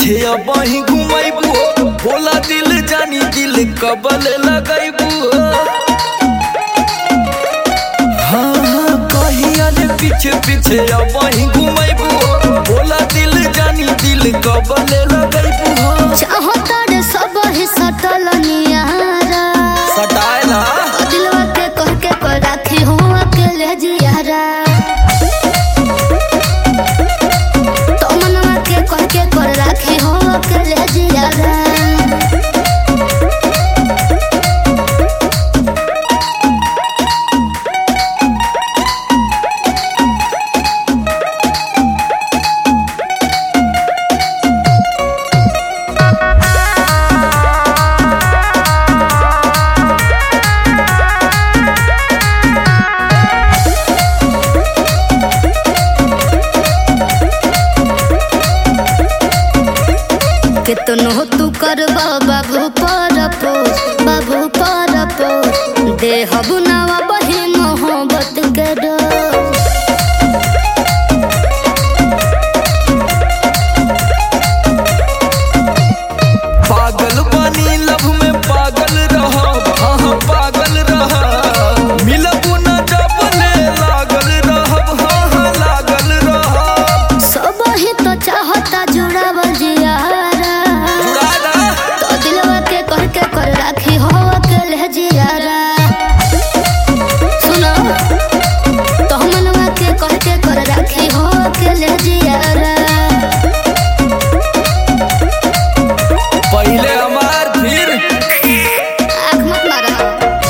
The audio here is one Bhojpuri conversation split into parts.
पीछे अब ही घुमाइबू हो बोला दिल जानी दिल कबल लगाइबू हो हाँ हाँ कहिया ले पीछे पीछे अब ही घुमाइबू हो बोला दिल जानी दिल कबल लगाइबू हो चाहो तारे सब ही सटल नियारा सटाए ना दिलवा के कह के को राखी हो अकेले जियारा तो मनवा के कह के को राखी हो अकेले जियारा कितनो तू करबा बाबू पर पोस बाबू पर पोस देहब नवा बही मोहब्बत के डोर पागल बनी लव में पागल रह हाँ हाँ, पागल रह मिलबू न जब ले लागल रहब हाँ हाँ लागल रहब सब ही तो चाहता जुड़ावल जियारा जुड़ा ना तो दिलवा के कह के कर राखी हो अकेले जियारा सुनो तो मनवा के कह के कर राखी हो अकेले जियारा पहले हमार फिर आँख मत मारा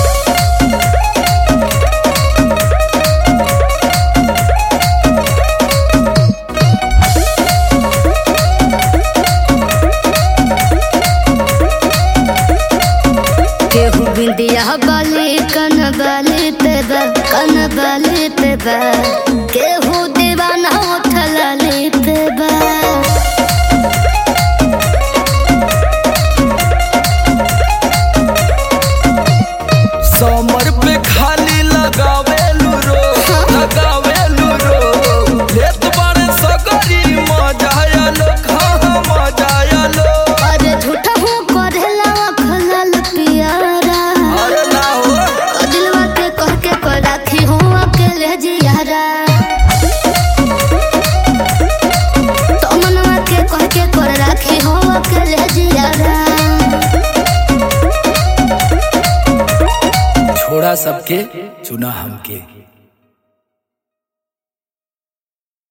केहू बिंदिया बाली कन बाली पे बा कन बाली पे बा केहू दीवाना उठलाली पे बा समर पे खाली लगावेलू रो लगावेलू रो लेत बारे सगरी मजा आलो हाँ हाँ मजा आलो अरे झूठा हूँ करेला अखलल पियारा अरे ना हो ओ दिलवा के कह के को राखी हूँ अकेले जियारा तो मनवा के कह के को राखी हूँ अकेले जियारा छोड़ा सबके चुना हमके